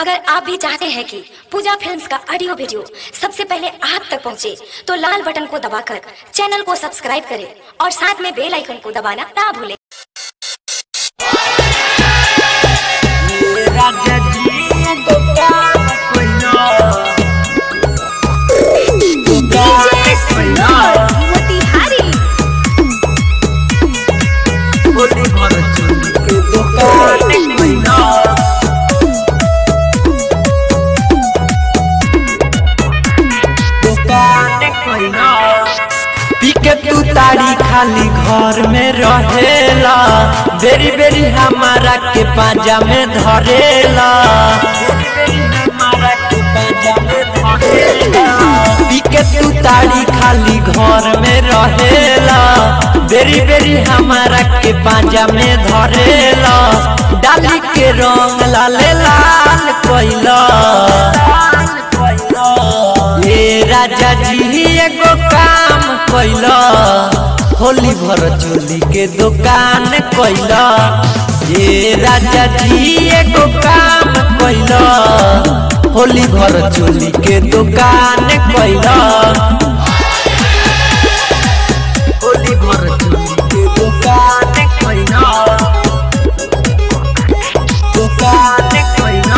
अगर आप भी चाहते हैं कि पूजा फिल्म्स का ऑडियो वीडियो सबसे पहले आप तक पहुंचे, तो लाल बटन को दबाकर चैनल को सब्सक्राइब करें और साथ में बेल आइकन को दबाना ना भूलें राजा जी दुकान कोइना दुकान कोइना बोली घर चोरी के दुकान कोइना दुकान कोइना पीके तू तारी खाली घर में रहेला बेरी बेरी हमारा के पाजा में धरेला बेरी बेरी हमारा के पाजा में धरेला पीके तू तारी खाली घर में रहेला बेरी बेरी हमारा के पाजा में धरेला डाली के रंग लाले लाल कोइला ए राजा जी एगो काम कैला होली भर चोली के दुकान कैला ए राजा जी एगो काम कैला होली भर चोली के दुकान कैला होली भर चोली के दुकान कैला दुकान कैला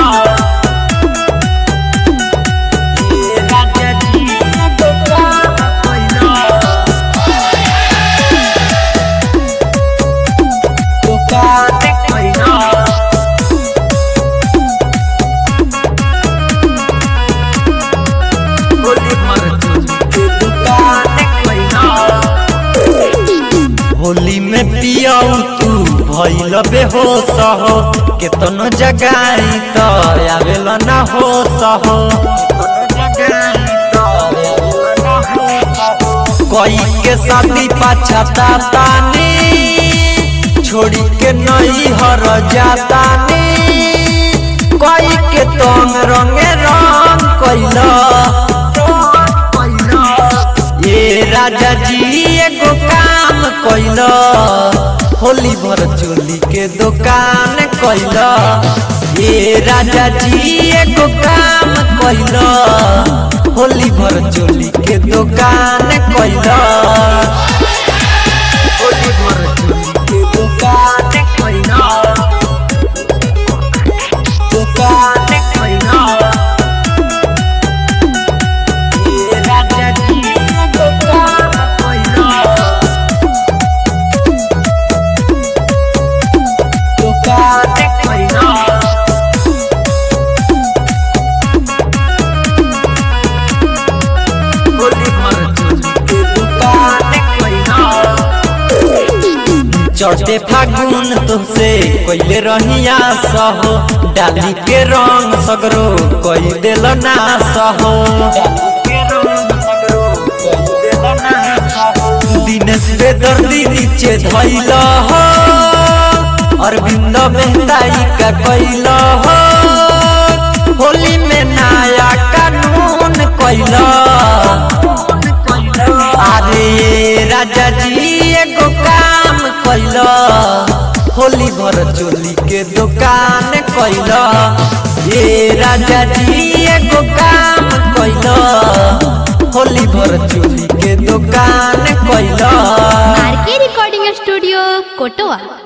ए राजा जी दुकान कैला दुकान कैला होली भर चोली के दुकान कैला होली में पियाऊ तू भइल बेहोश हो केतनो जगाई तो आवेल ना होश हो कोई के शादी पछता तानी छोड़ी के नई हर जातानी कोई के तंग रंगे रंग कैला ये राजा जी एगो काम कैला होली भर चोली के दुकान कैला ये राजा जी एगो काम कैला होली भर चोली के दुकान कैला होली भर चोली के दुकान कैला दुकान कैला ये राजा जी दुकान कैला दुकान कैला होली भर चोली के दुकान कैला चढ़ते फागुन तुमसे कोइले रहिया सहो डाली के रंग सगरो कोई दिल ना सहो दिनेश पे दर्दी नीचे धैल हो अरविंद मेहताई का कैल हो होली में नया कानून कैल अरे राजा जी एगो काम कैल होली भर चोली के दुकान कैल ये राजा जी एगो काम कैल होली भर चोली के दुकान कैल आर के रिकॉर्डिंग स्टूडियो कोटवा